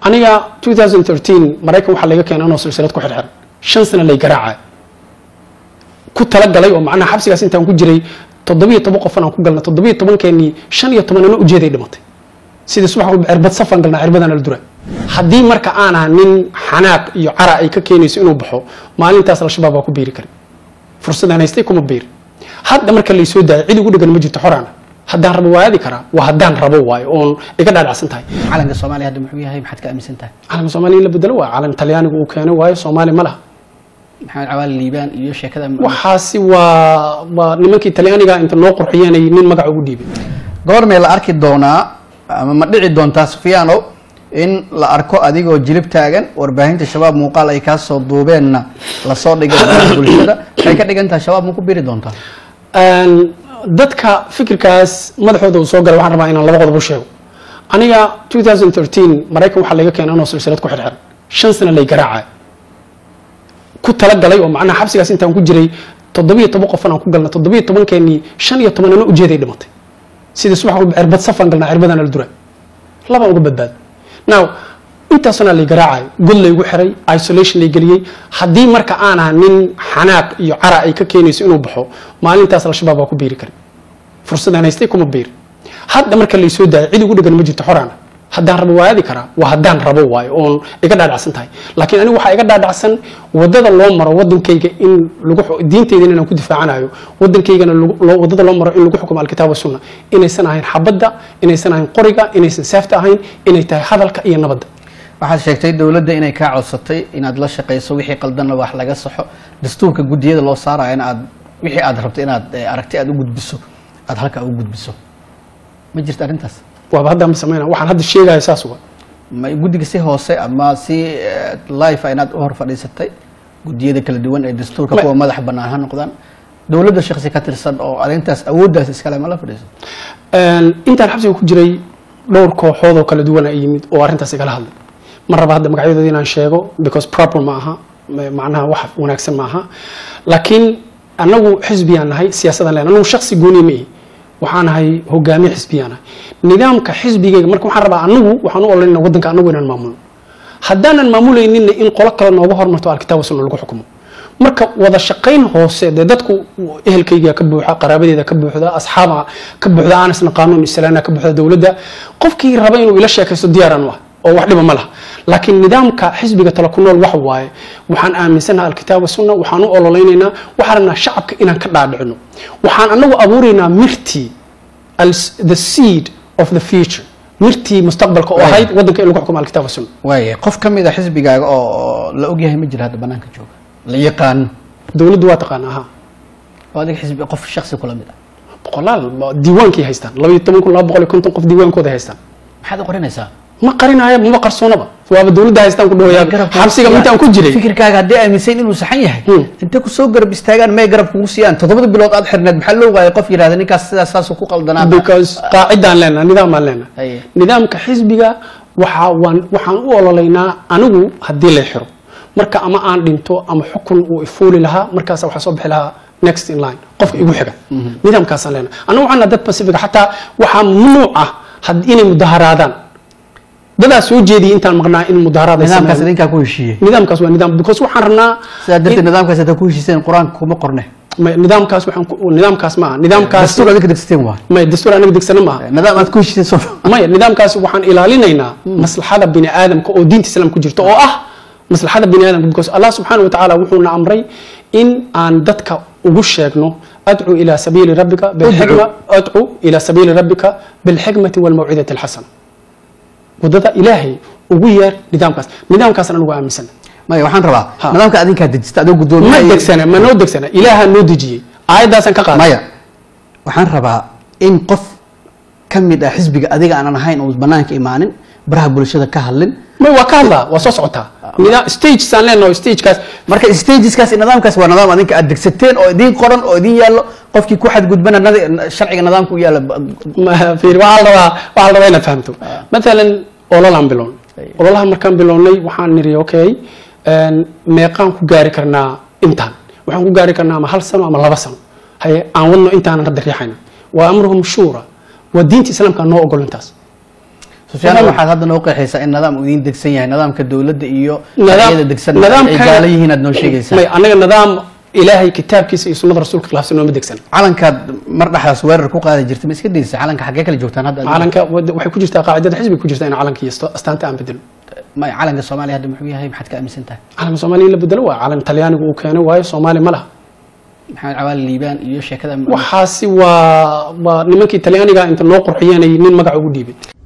aniga 2013 maraykan waxaa laga keenay anoo silsilad ku xirxiran shan sano lay garaacay ku talagalay oo macnaha xabsigaas intaan ku jiray toddobiyo toban qofan aan ku galnay toddobiyo tobankeenii shan iyo toban ano ujeeday dhimatay sidii subax walba cirbad safan galnaa cirbadana la dura haddii marka aan aha nin xanaaq iyo cara ay ka keenayso inuu baxo maalintaas al-shabaab waa ku biiri karin fursadaan haystay kuma biiri hadda marka laysoo daayo cid ugu dhegan ma jirto xoraana haddaan rabo waa aadi karaa waa haddaan rabo waayo oon iga dhaadhacsan tahay calanka soomaaliya hadda muxuu yahay maxaad ka aaminsan tahay calanka soomaaliya in la bedelo waa calan talyaanigu uu keenay waayo soomaali ma laha maxamed cawaali liibaan iyo sheekada waxaasi waa waa nimankii talyaaniga inta noo qurxiyeenay nin magaca ugu dhiibay goormee la arki doonaa ama ma dhici doontaa sufyaano in la arko adigoo jilib taagan warbaahinta shabaab muuqaal ay kaa soo duubeenna lasoo dhigay baraha bulshada waxay ka dhigan tahay shabaab ma ku biri doontaa dadka fikirkaas madaxooda uu soo galay waxaan rabaa inaan laba qodob u sheego aniga 2013 maraykan waxaa laga keenay anoo silsilad ku xirxiran shan sano lay garaacay ku talagalay oo macnaha xabsigaas intaan ku jiray toddobiyo toban qofan aan ku galnay toddobiyo tobankeenii shan iyo toban ano ujeeday dhimatay sidii subax walba cirbad safan galnaa cirbadana la dura labaan uga badbaado now intaasna lay garaacay god laygu xiray isolation lay geliyey haddii marka aan aha nin xanaaq iyo cara ay ka keenayso inuu baxo maalintaas al-shabaab waa ku biiri karin fursadaan haystay kuma biiri hadda marka laysoo daayo cid ugu dhegan ma jirto xoraana haddaan rabo waa aadi karaa waa haddaan rabo waayo oon iga dhaadhacsan tahay laakiin anigu waxaa iga dhaadhacsan wadada loo maro wadankayga in lagu diinteydan inaan ku difaacanayo wadankaygana wadada loo maro in lagu xukumo alkitaab sunna inaysan ahayn xabadda inaysan ahayn qoriga inaysan seefta ahayn inay tahay hadalka iyo nabadda waxaad sheegtay dowladda inay kaa codsatay inaad la shaqayso wixii qaldanna wax laga saxo dastuurka guddiyada loo saaraya in aad wixii aad rabto inaad aragti aad u gudbiso aad halka u gudbiso ma jirta arrintaas waaba hadda ma samayna waxaan hadda sheegaya saas wa ma guddiga si hoose ama si life inaad u hor fadhiisatay guddiyada kala duwan ee dastuurka kuwa madax bannaan ha noqdaan dowladda shaksi ka tirsan oo arrintaas awooddaas iskale ma la fadhiiso intaan xabsiga ku jiray dhowr kooxood oo kala duwan ay yimid oo arrintaas igala hadlay ma raba hadda magacyadooda inaan sheego because proper ma aha macnaha wax wanaagsan ma aha laakiin anagu xisbiyaan nahay siyaasadaan len anagu shaksi gooniya ma ihi waxaan ahay hogaamiye xisbiyaan ahay nidaamka xisbigayga marka waxaan rabaa anagu waxaan u olanayna wadanka anagu inaan maamulno haddaanan maamulayninna in qolo kale nooga hormarto alkitaab sunna lagu xukumo marka wada shaqayn hoose dee dadku ehelkayga ka buuxa qaraabadeeda ka buuxda asxaaba ka buuxda aanasna qaanuun islaana ka buuxda dowladda qofkii raba inuu ila sheekaysto diyaaraan u ah oo wax dhiba ma laha laakiin nidaamka xisbiga tala ku nool wax waaye waxaan aaminsanaha alkitaab sunna waxaan u ololeynaynaa waxaan rabnaa shacabka inaan ka dhaadhicino waxaan anagu abuuraynaa mirtii the seed of the future mirtii mustaqbalka oo ahayd wadanka in lagu xukumo alkitaab sunna waaya qof ka mid a xisbigaaga oo la ogyahay ma jira hadda banaanka jooga la yaqaano dowladdu waa taqaana aha oo adiga xisbi qof shaksi kula mid ah boqolaal diiwaankay haystaan labaiyo toban kun laba boqol iyo konton qof diiwaankooda haystaan maxaad u qorinaysaa ma qarinaayo maba qarsoonaba waaba dowladda haystaan ku dhawayaa xabsiga intaan ku jiray fikirkaaga haddii aaminsan inuu saxan yahay intay kusoo garab istaagaan may garab kugu siiyaan toddobada bilood aad xirneed maxaa loo waayay qof yidhahda ninkaas sidaas saasuu ku qaldanaa because qaacidaan leenaha nidaam leenaha Aye. nidaamka xisbiga waxa waan waxaan u ololeynaa anigu haddii lay xiro marka ama aan dhinto ama xukun uu ifuuli lahaa markaas waxaa soo bixi lahaa next in line qofka igu xiga nidaamkaasaan leenaha anagu waxaan nahay dad pacifiga xataa waxaa mamnuuc ah had- inay mudaharaadaan dadaa soo jeediyay intaan maqnaa in mudaharaad ay nidaamkaas sameeyaan. idinkaa ku heshiiyey nidaamkaas waa nidaam because waxaan rabnaa sidaa darteed nidaamkaas haddaa ku heshiiseen qur-aanka kuma qorne ma- nidaamkaas waxaan ku- nidaamkaas ma aha nidaamkaas dastuur adinka degsateen waa may dastuur anaga degsana ma aha nidaam aad ku heshiiseen soo maya nidaamkaas waxaan ilaalinaynaa maslaxada bini aadamka oo diinta islaamka ku jirta oo ah maslaxada bini aadamka because allah subxaana watacaala wuxuuna amray in aan dadka ugu sheegno adcu ila sabiili rabbika bilxikma adcu ila sabiili rabbika bilxikmati walmawcidati alxasana wadada ilaahay ugu yeer nidaamkaas nidaamkaasna anigu aaminsan maya waxaan rabaa Ha. nidaamka adinkaa dejista adoo ma guddoomiye degsana ma noo degsana ilaaha noo dejiyey aayaddaasaan ka qaaday maya waxaan rabaa in qof ka mid ah xisbiga adiga aanan ahayn oo banaanka imaanin baraha bulshada ka hadlin may waa ka hadlaa waa soo socotaa nidaam stagesaan leenaho stagekaas marka stageskaas iyo nidaamkaas waa nidaam adinka aad degsateen oo idin qoran oo idin yaallo qofkii ku xadgudbana nadi- sharciga nidaamka u yaalla Ma- fiir, waxaa la rabaa waxaa la rabaa inaad fahamto maalan ololaan bilown ololaha markaan bilownay waxaan niri okay een, meeqaan ku gaari karnaa intaan waxaan ku gaari karnaa ama hal sano ama laba sano haye aan wadno intaanan hadda riixayna waa amruhum shuura waa diinta islaamka noo ogol intaas sufyaan Fahmi? waxaad hadda noo qeexaysaa in nidaam uu idiin degsan yahay nidaamka dowladda iyo Nidaam- sharciyada degsan ay nidaamka- gaala yihiin aad noo sheegaysaa may anaga nidaam ilaahay kitaabkiisa iyo sunnada rasuulka khilaafsan nooma degsan calankaad mar dhexdaas weerar ku qaadi jirtay ma iska daysa calanka xaggee kala joogtaan hadda calanka wad- waxay ku jirtaa qaacidada xisbiga ku jirta in calanka iyo sto- astaanta aan bedelo may calanka soomaaliya hadda muxuu yahay maxaad ka aaminsan tahay calanka soomaaliya in la bedelo waa calan talyaanigu uu keenay waayo soomaali ma laha maxamed cawaali liibaan iyo sheekada waxaasi waa waa nimankii talyaaniga inta noo qurxiyeenay nin magac ugu dhiibay